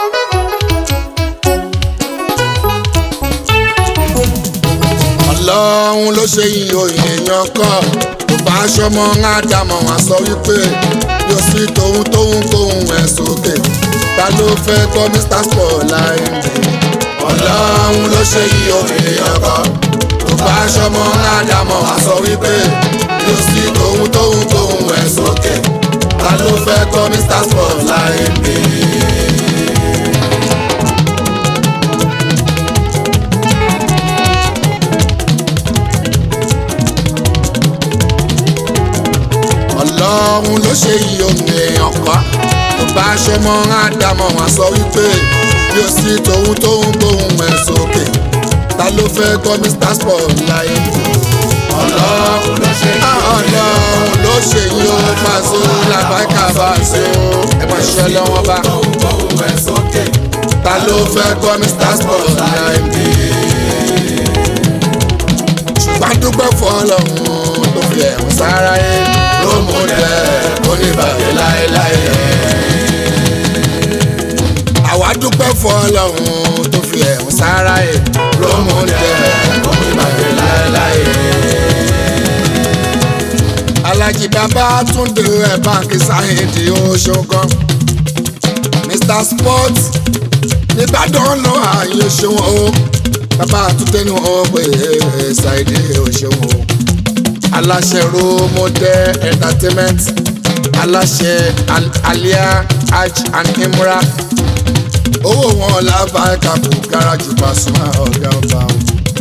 ọlọ́run ló ṣe iyọ̀ èèyàn kan tó bá aṣọmọ ádámọ̀ wọn sọ wípé yóò sí tòun tóun kóun ẹ̀ sókè ta ló fẹ́ gbọ́ mr spotlight ọlọ́run ló ṣe iyọ̀ èèyàn kan tó bá aṣọmọ ádámọ̀ wọn sọ wípé yóò sí tòun tóun kóun ẹ̀ sókè ta ló fẹ́ gbọ́ mr spotlight mi. ọlọ́run ló ṣe iye ohun èèyàn pa tó bá aṣọ mọ́ ádámọ̀ wọn sọ wípé bí ó sì tóun tóun gbóhùn ẹ̀ sókè ta ló fẹ́ gbọ́ mr spotlight ọlọ́run ló ṣe iye ọlọ́run ló ṣe iye ohun pàṣẹ làbáìkà bá ṣe ẹ máa ṣe lọ́wọ́ bá ta ló fẹ́ gbọ́ mr spotlight ṣùgbọ́n dúpẹ́ fún ọlọ́run tó fi ẹ̀hún sára yẹn lómú dẹ oníbàjẹ́ láéláé. àwa dúpẹ́ fún ọlọ́run tó fi ẹ̀hún sára yẹ lómú dẹ oníbàjẹ́ láéláé. alájí bàbá túndé ẹ̀ báńkì sáyẹ́ǹdì oṣogan mr sport nìbàdàn lọ ààyè ṣòwò bàbá àtúntẹ́nu ọ̀pẹ̀ ṣàìdí òṣèwò aláṣẹ romode entertainment aláṣẹ alia hajj and imra owó wọn lábàá kàkó gáràjì Pasuma ọ̀gá ọba o.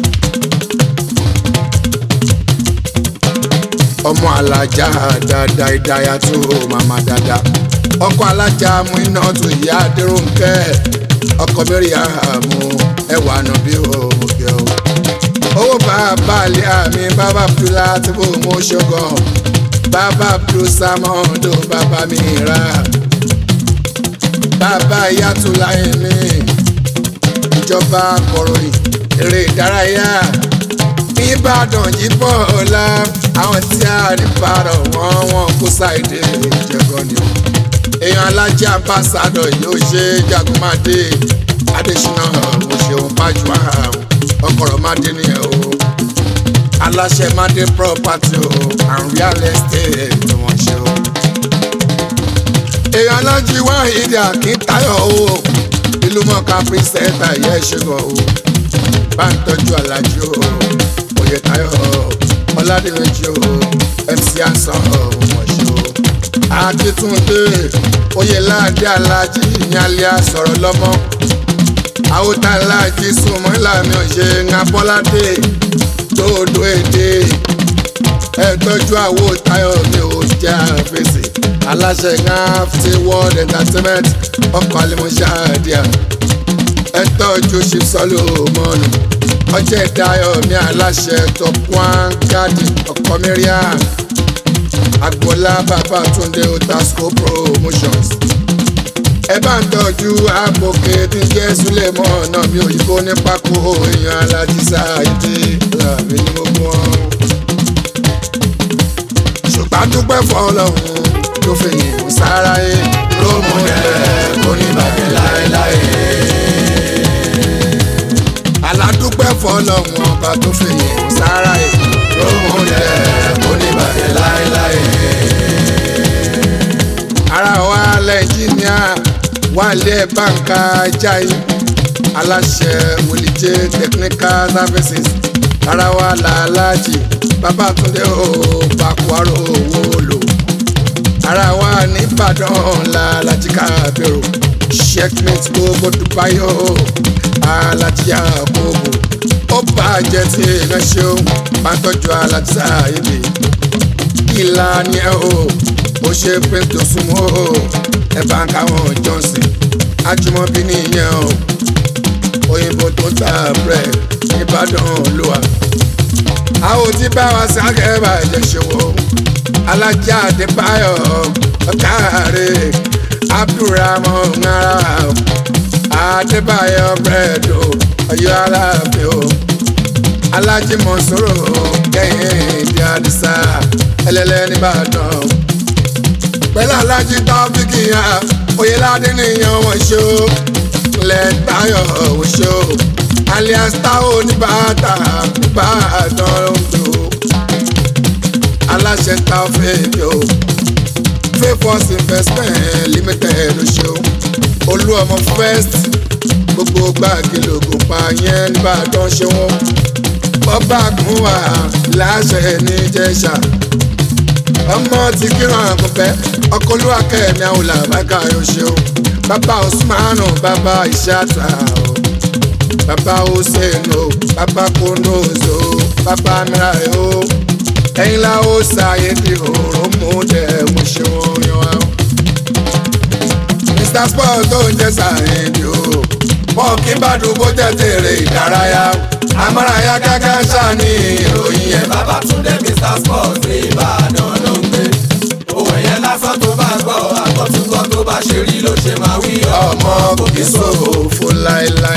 ọmọ alájà dada ìdáyà tó màmá dada ọkọ alájà mú iná tó ìyá adéròǹkẹ ọkọ mẹ́rin àmú ẹwà nù bí òmùgẹ o owó bàbá àlẹ́ àmì bàbá abdulá tí kò mú ṣọgàn bàbá abdul samodo bàbá mi ra bàbá ìyàtúlá ẹ̀mí ìjọba kọ̀ròyìn eré ìdárayá ìbàdàn yìí bọ̀ ọ̀la àwọn tí a rí parọ̀ wọ́n wọ́n kó ṣàìdè ìjẹ̀gàn ni èèyàn alájà ambassadọ yóò ṣe jagunmáde adésínà òṣèlú pàjùmọ̀ àwọn ọkọ̀rọ̀ máde nìyẹn o aláṣẹ máde property o and real estate ni wọ́n ṣe o. èèyàn alájí wá ìdí àkíntayọ̀ o ìlú mọ̀ká pírísẹ́ńtà yẹ ṣẹ́gun o bá ń tọ́jú alájí o oyè tayọ̀ ọ̀làdìmẹ́jì o mc asan wọ́n ṣe o. akíntúndé oyè láàdé alájí ìyànlẹ́ àsọ̀rọ̀ lọ́mọ àwòtálàjì súnmọ́ ìlànà ṣe ń abọ́ládé dòdò èdè ẹ tọ́jú àwòtáyọ̀ mi ò jẹ́ àfẹsẹ̀ aláṣẹ ńláfẹ́ world entertainment ọkọ̀ àlẹ́mọ̀ṣẹ́ àdìyà ẹ tọ́jú ṣìṣọ́lù mọ́nù ọjọ́ ìdáyọ̀ mi aláṣẹ top one garden ọkọ̀ mẹ́ríà agboola bàbá túndé otasco promotions ẹ bá ń tọ́jú àpòkè tí ń jẹ́ súlẹ̀mọ́ náà mi ò yíkó ní pákó èèyàn alájísá ìdí làbí ní gbogbo wọn. ṣùgbọ́n dúpẹ́ fọlọ́hún tó fi yìn sára yé lómú ẹ̀ kò ní bàjẹ́ láéláé. aládùpẹ́ fọlọ́hún ọba tó fi yìn sára yé lómú ẹ̀ kò ní bàjẹ́ láéláé. ara wa lẹ́ńjìníà wálé báńkà jai aláṣẹ wòlíjẹ technical services arawa làlájì babatunde o bakwaro owó lò arawa nìbàdàn làlájì kábẹ̀rù checkmate gbogbo dubai o alájì àkókò ó bàjẹ́ tí èèyàn ṣeun bá tọ́jú alájì sáyébì ìlànà ẹ̀ o ó ṣe pé tó súnmọ́ o ẹ bá ń káwọn johnson ajumobi nìyẹn o òyìnbó tó ta bread nìbàdàn olúwa àwọn tí bá wa sáké bàjẹ́ ṣòwò alájà àdébáyọ̀ ọ̀kàrẹ̀ abdulrahman ngara àdébáyọ̀ bread o ọ̀yọ́ aláàfin o alájí mọ̀sọ́rọ̀ kẹ́hìn ìdí àdìsá ẹlẹ́lẹ́ nìbàdàn pẹ̀lú alájí tọ́fíkì hàn oyèládé nìyẹn wọ́n ṣe o ìmọ̀lẹ̀ táyọ̀ òṣò alias táwọn oníbàtà ìbàdàn lóńdó aláṣẹ táwọn fèèjò favours investment limited oṣù olú ọmọ first gbogbo gbàgì lògùn pa yẹn nìbàdàn ṣe wọn bọ́bá kún wà láṣẹ níjẹ̀ṣà ọmọ tí kíran àkùnfẹ́ ọkọ olúwa kẹ́mi àwọn làbákà yóò ṣeun bàbá osmanu bàbá ìṣàtà o bàbá hussein o bàbá konozo bàbá mìíràn o ẹ̀yin la ó ṣàyè di òórùn mú dẹ̀ mo ṣe wọn yan wa o. mr sport tó ń jẹ́ sàyẹ̀dì o wọn kì í bá dùgbò tẹ̀tẹ̀rẹ̀ ìdárayá amárayá gágá ṣáni ìròyìn yẹn. Babátúndé Mr Sport ní Ìbàdàn ló ń gbé. Òwe yẹn lásán tó bá gbọ́, àgbọ̀túngbọ̀ tó bá ṣe rí ló ṣe máa wí ọmọ kò kí sòfò láéláé.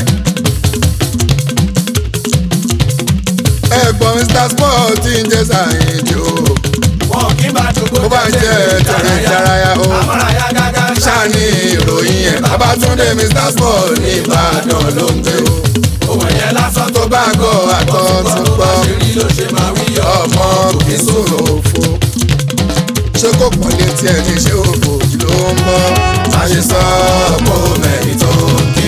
ẹ̀gbọ́n mr sport ti ń jẹ́ sàyẹ̀dì o Wọn kì í bá dùgbò Bó bá jẹ́ tẹ̀lé ìdárayá o. Amárayá gágá ṣáni ìròyìn yẹn Babátúndé mr sport ní Ìbàdàn ló ń gbé o. Òwe yẹn lásán tó tó bá gọ̀ àtọ̀ àgbọ̀túngbọ̀ tún tó bá gbọ́ ṣe rí ló ṣe máa wí ọmọ kò kí sòfò. ṣé kò pọ̀ létí ẹni ṣé òfò ló ń bọ́ má ṣe sọ ọ̀pọ̀ mẹ́rin tó ń kí.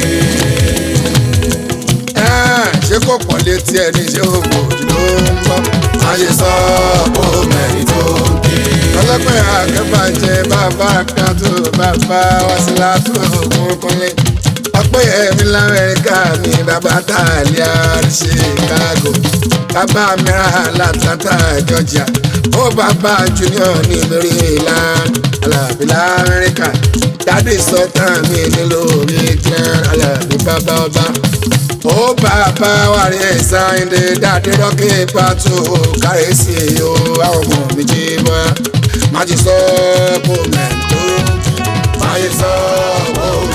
Ẹ́ẹ̀, ṣé kò pọ̀ létí ẹni ṣé òfò ló ń bọ́ má ṣe sọ ọ̀pọ̀ mẹ́rin tó ń kí. ọlọ́pẹ́ àgbẹ̀bàjẹ́ bàbá kan tó bàbá wá sí látò ògùn kúnlẹ̀ ọpẹ́ ẹ̀mí lamẹ́ríkà mi bàbá tààlíà chicago bàbá mìíràn látàtà georgia ó bàbá junior ní maryland alábí lamẹ́ríkà dáàdì sọ́tàn mi nílò midland alábí bàbá ọba ó bàbá wàrí ẹ̀sáyìndé dáàdì rọ́kì pàtó kárẹ́sì o àwọn ọmọ mi jí bọ́ má ti sọ ọ́ kó mẹ́tò má ti sọ ọ́ kó mẹ́tò.